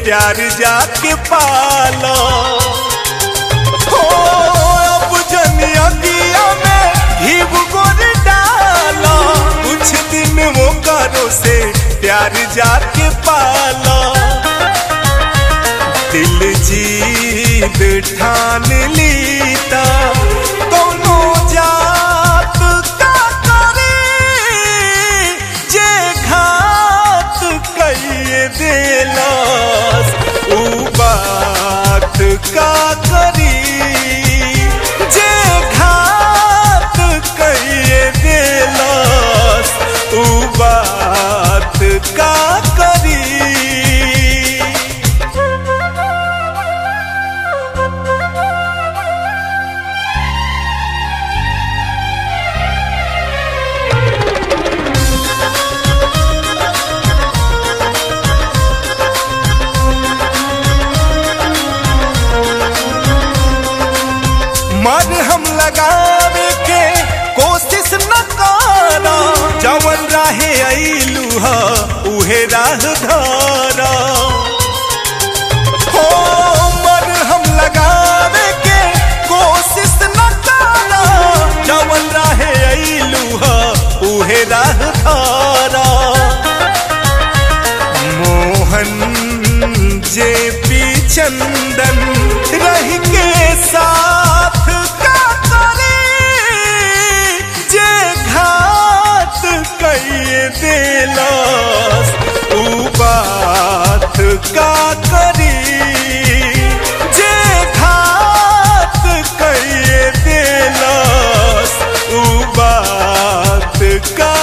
प्यार जाके पालो हो अब जनिया दिया में घीव गोर डालो कुछ दिन वो करो से प्यार जाके पालो दिल जीत ठान लीता दोनों जात का करे जे घात कहिए दिलस ऊ बात का करी जे घात कहिए दिलस ऊ बात का करी मर हम लगावे के कोशिश न करा जवन राहे अइलू ह उहे राह धरा हो मर हम लगावे के कोशिश न करा जवन राहे अइलू ह उहे राह धरा मोहन जे पी चंदन रह के साथ का करे जे घात कहिए दिलस ऊ बात का करी जे घात कहिए दिलस ऊ बात का